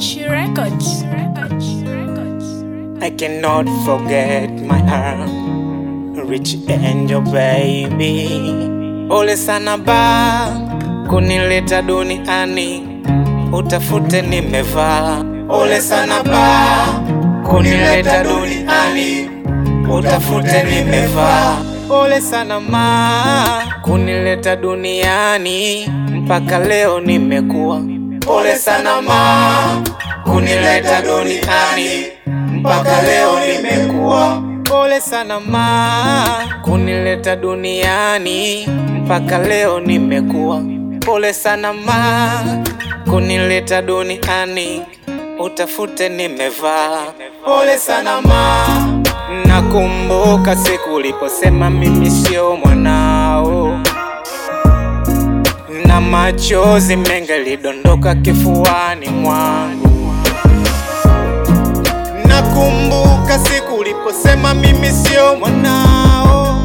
She records. I cannot forget my arm, rich angel baby. Ole sana ba kunileta duniani, utafute nimevaa. Ole sana ba kunileta duniani, utafute nimevaa. Ole sana ma kunileta duniani, mpaka leo nimekuwa. Ole sana ma kunileta duniani mpaka leo nimekuwa. Pole sana ma kunileta duniani mpaka leo nimekuwa. Pole sana ma kunileta duniani utafute nimevaa. Pole sana ma, nakumbuka siku uliposema mimi sio mwanao na machozi mengi lidondoka kifuani mwangu. Nakumbuka siku uliposema mimi sio mwanao,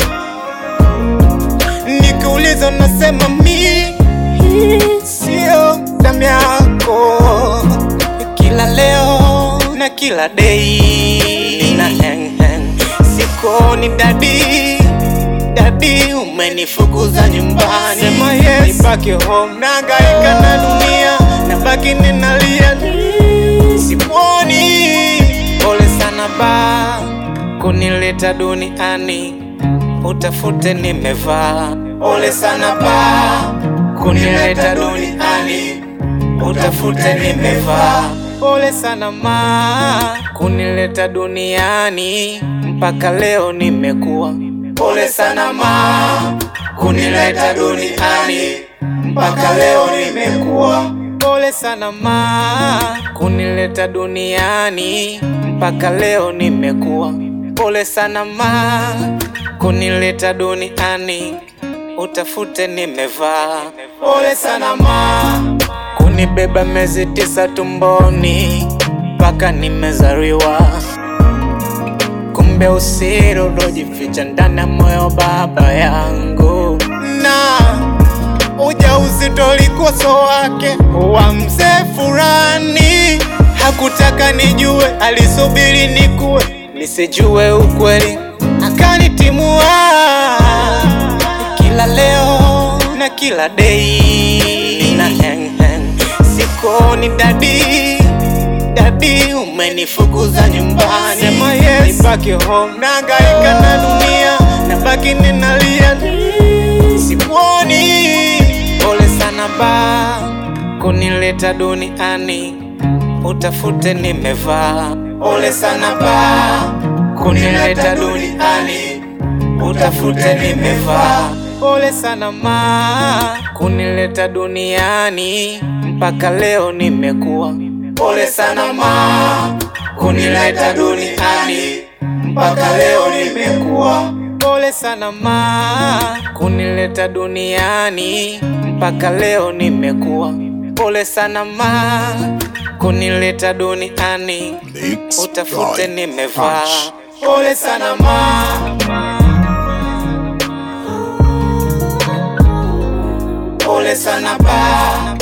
nikiuliza nasema mi sio damu yako. Kila leo na kila dei na hang hang, sikoni dadi dadi, umenifukuza nyumbani, sema yes, nibaki home, nahangaika na dunia, nabaki ninalia, sikuoni Pole sana ba kunileta duniani, utafute nimevaa. Pole sana ba kunileta duniani, utafute nimevaa. Pole sana ma kunileta duniani, mpaka leo nimekuwa. Pole sana ma kunileta duniani, mpaka leo nimekuwa. Pole sana ma kunileta duniani mpaka leo nimekuwa. Pole sana ma kunileta duniani utafute nimevaa. Pole sana ma kunibeba miezi tisa tumboni mpaka nimezaliwa. Kumbe usiri uliojificha ndani ya moyo baba yangu na ujauzito likoso wake wa mzee fulani, hakutaka nijue, alisubiri nikue nisijue ukweli, akanitimua kila leo na kila dei na hang hang, sikoni dadi dadi, umenifukuza nyumbani, sema yes, nibaki home, nahangaika na dunia, nabaki ninalia, sikuoni Pole sana ba kunileta duniani, utafute nimevaa. Pole sana ba kunileta duniani, utafute nimevaa. Pole sana ma kunileta duniani, mpaka leo nimekuwa. Pole sana ma kunileta duniani, mpaka leo nimekuwa. Pole sana ma kunileta duniani mpaka leo nimekuwa. Pole sana ma kunileta duniani Mix utafute by nimevaa. Punch. Pole sana ma pole sana ba